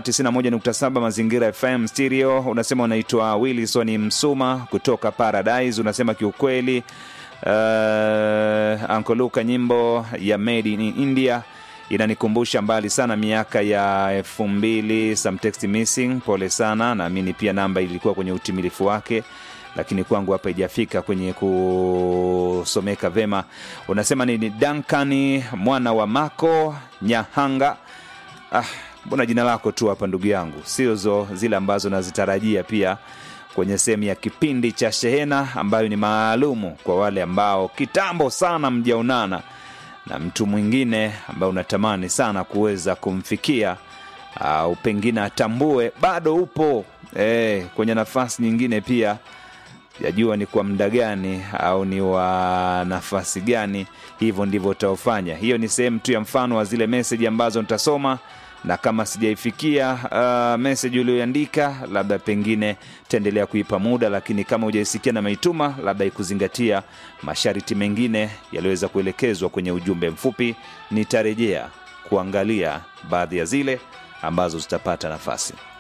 91.7 Mazingira FM stereo. Unasema unaitwa Wilson Msuma kutoka Paradise. Unasema kiukweli, uh, Uncle Luka, nyimbo ya Made in India inanikumbusha mbali sana miaka ya elfu mbili. Some text missing, pole sana. Naamini pia namba ilikuwa kwenye utimilifu wake lakini kwangu hapa ijafika kwenye kusomeka vema. Unasema ni Dankani mwana wa Mako Nyahanga. Ah, mbona jina lako tu hapa ndugu yangu, sio zo zile ambazo nazitarajia pia kwenye sehemu ya kipindi cha Shehena ambayo ni maalumu kwa wale ambao kitambo sana mjaonana na mtu mwingine ambaye unatamani sana kuweza kumfikia au pengine atambue bado upo eh, kwenye nafasi nyingine pia yajua ni kwa muda gani au ni wa nafasi gani. Hivyo ndivyo utaofanya. Hiyo ni sehemu tu ya mfano wa zile meseji ambazo nitasoma, na kama sijaifikia uh, meseji ulioandika, labda pengine taendelea kuipa muda, lakini kama hujaisikia na maituma, labda ikuzingatia masharti mengine yaliyoweza kuelekezwa kwenye ujumbe mfupi, nitarejea kuangalia baadhi ya zile ambazo zitapata nafasi.